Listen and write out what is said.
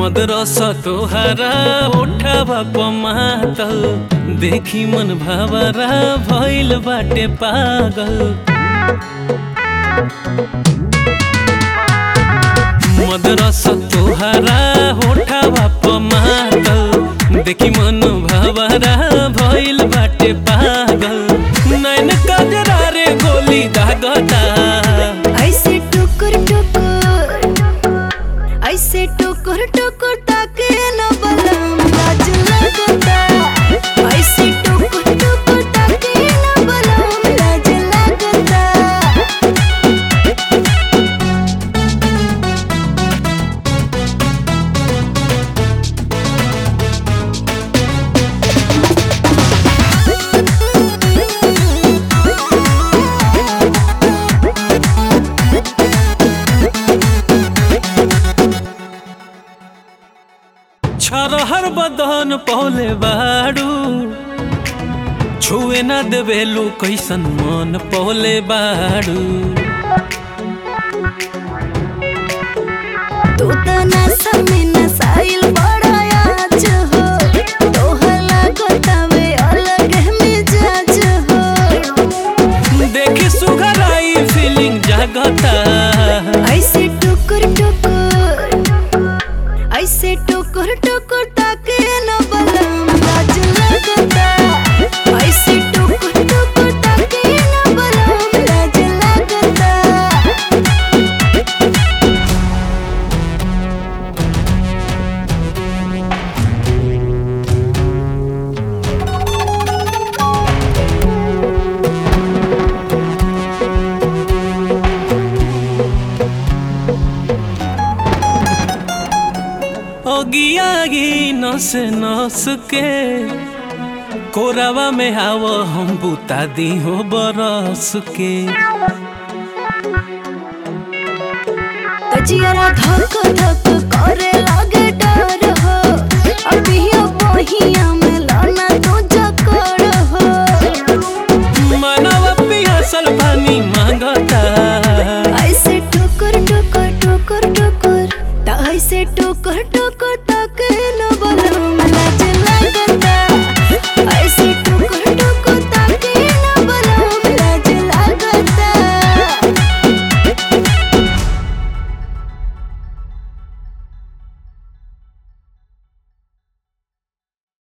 mothers तोहरा उठावा पमातल देखी मन भावरा भइल बाटे पागल मदरस तोहरा उठावा पमातल देखी मन भावरा भइल बाटे पागल नैन कजरा रे गोली दागता ऐसे टुकुर टुकुर ऐसे टुकुर टुकुर ताके न बलम लाज लगता ऐसे टुकुर टुकुर ताके न बलम लाज लगता छरहर बदन पौले बाड़ू छुए न देवेलू कैसन मन पौले बाड़ू तू त नशा में नसाइल बड़ा आज हो तोहला गोतावे अलग मिजाज हो देखी सुघराई फीलिंग जागता ऐसे टुकुर टुकुर ऐसे टुकुर टुकुर ताके न बलम लाज लगता ऐसे टुकुर टुकुर ताके न बलम लाज लगता ओगियागी नस नस के कोरावा में आव हम बुता दी हो बरस के तजियारा धक धक करे लागे डर हो अभियो बहिया में लाना तो जकड़ हो मनवा पियासल पानी मांगता ऐसे टुकुर टुकुर टुकुर टुकुर ता ऐसे टुकुर टुकुर ताके न